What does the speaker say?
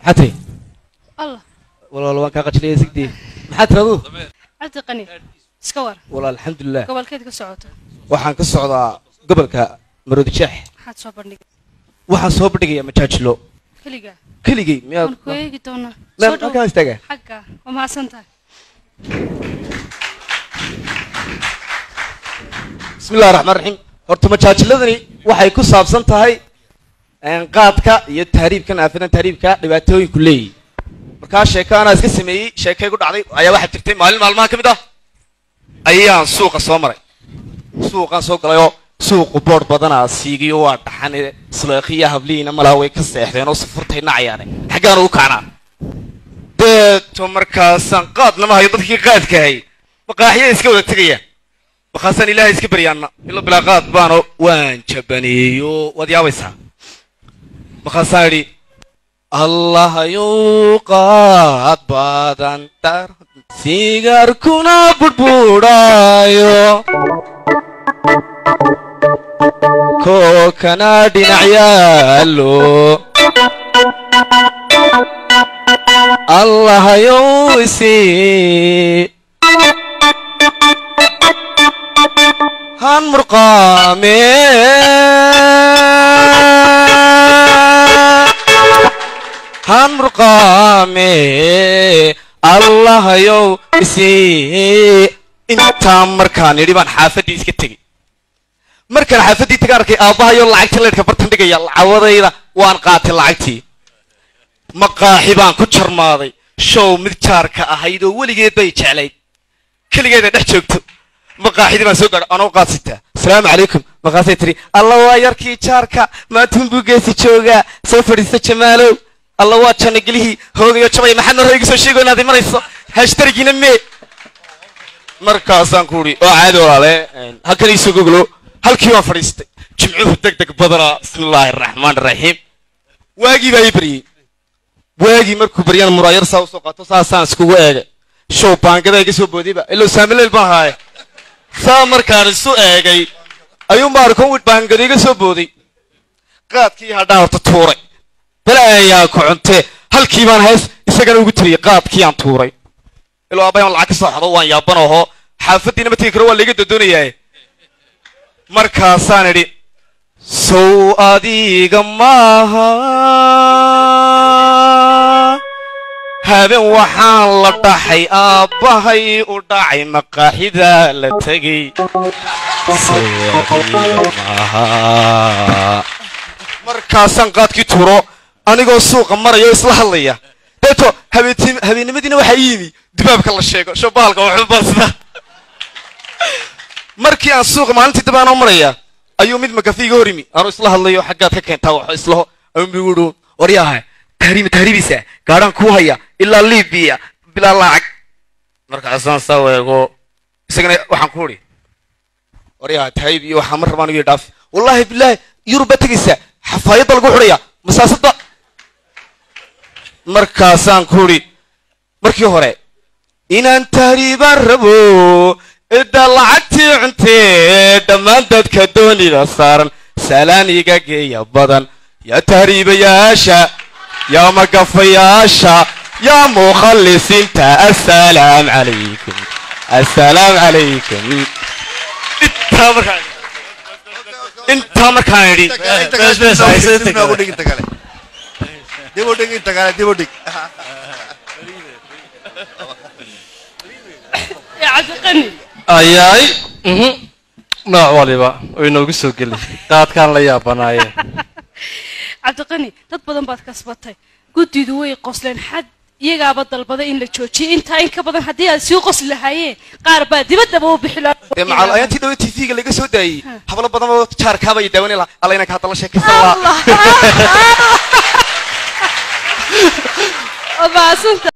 maxaa tiri allah walaal waan kaa qajilaya sigdii maxaa tiri aduu cabdi qani iska war walaal alxamdulilah gobolkeed ka socoto waxaan ka socdaa gobolka maroodijeex maxaad soo bandhigay waxaan soo bandhigayaa majaajilo keligaa keligay miyaad waan ku eegi doonaa meel soo dhow halkaan istaaga xagga waa mahadsan tahay bismi illahi raxmaan raxiim horta majaajiladani waxay ku saabsan tahay een, qaadka iyo tahriibkan aafadan tahriibka dhibaatooyinku leeyihi markaa sheeko anaa iska sameeyey sheekay ku dhacday ayaa waxaa jirtay maalin maalmaha ka mid ah ayaan suuqa soo maray suuqaan soo galayoo suuqu boodh badanaa siigiyo waa dhaxan suleekhiya hablihiina malaa way ka seexdeen oo safurtay nacayaane xaggaan ugu kacnaa deeto markaasaan qaadnama hayo dadkii qaadka hay maqaaxiya iska wada tegayaan markaasaan ilaahay iska baryaana ilo bilaa qaad baano waan jabaneeyo waad yaabaysaa markaasaan idhi allahayow qaad badan dar sigaarkuna budhbuudhaayo kookana dhinac yaallo allahayow isii han murqaame han murqaame allahayow isii intaa markaan idhi baan xaafaddii iska tegey markaan xaafaddii taga arkay aabbahayo lacagta leedhka bartan dhigaya lacawadayda waan qaatay lacagtii maqaaxi baan ku jarmaaday show mid jaarka ahayd oo weligeed bay jeclayd keligeeda dhex joogto maqaaxidii baan soo gaadhay anoo qaadsitaa asalaamu calaykum markaasay tiri alla waa yarkii jaarka maantun buu geesi joogaa soo fadhiista jamaalow alla waa jannagelihii hoogayo jabay maxaad nor igu soo sheego inaad imanayso hashtarigiina mee markaasaan ku idhi oo caadi walaale halkan iisoo goglo halkii waan fadhiistay jimcuhu deg deg badanaa bismi illaahi araxmaan araxiim waagii baa ii baryey waagii markuu baryana muraayar saa usoo qaato saasaan iskugu eegay show baangada iga soo boodayba ilow saamileyl baan haaye saa markaan isu eegay ayuunbaa arkon wid baangada iga soo booday qaadkii hadhaan horta tuuray bale ayaa ku cuntee halkii baan hees isagana ugu tiriyey qaadkii aan tuuray ilaa aabbayan lacag ka soo xado waan yaaban oho xaafaddiina ma tegi karo waa laiga dodoonayaa markaasaan idhi sow adiga maaha habeen waxaan la dhaxay aabbahay u dhacay maqaaxida la tegey sow adiga maaha markaasaan qaadkii tuuro anigoo suuqa maraya oo isla hadlaya deeto habeentim habeennimadiina waxaa ii yimi dubaabka la sheego shabahalka waxubaasda markii aan suuqa maalintii dib aanoo maraya ayuu mid makafi iga hor yimi anuu isla hadlayo xaggaad ka keentaa waxo islaho ayuunbu igu dhow waryaha tahriima tahriibisa gaadhaan kuu haya ilaa libiya bilaa lacag markaasaan saa weego isagana waxaan ku idhi waryaha tahriib iyo waxaa mar rabaan igu dhaaf wallaahi bilaahi yurub baa tegaysaa xafaayadda lagu xidhaya masaasadda markaasaan ku idhi markii hore inaan tahriibaan rabo cidda lacagtii cuntee dhammaan dadka doonida saaran salaan iga geeya badan yaa tahriibayaasha yaa magafayaasha yaa mukhallisiinta assalaam calaykum assalaam calaykum intaa markaan intaa markaan idhi ee cabdi qani ayaay mhm. nooc waliba way noogu soo geli qaadkaan la yaabanaaye cabdi qani dad badan baad kasbatay guddidu way qosleen xad iyagaaba dalbaday in la joojiyay intaa in ka badan haddii aad sii qosli lahaayeen qaar baa dibaddaba u bixi dee macal ayaantii dhawe tv-ga laga soo daayey hablo badan oo jaarkaaba iyo daawani laha alla inanka hadda la sheekaysan lahaa allah maasanta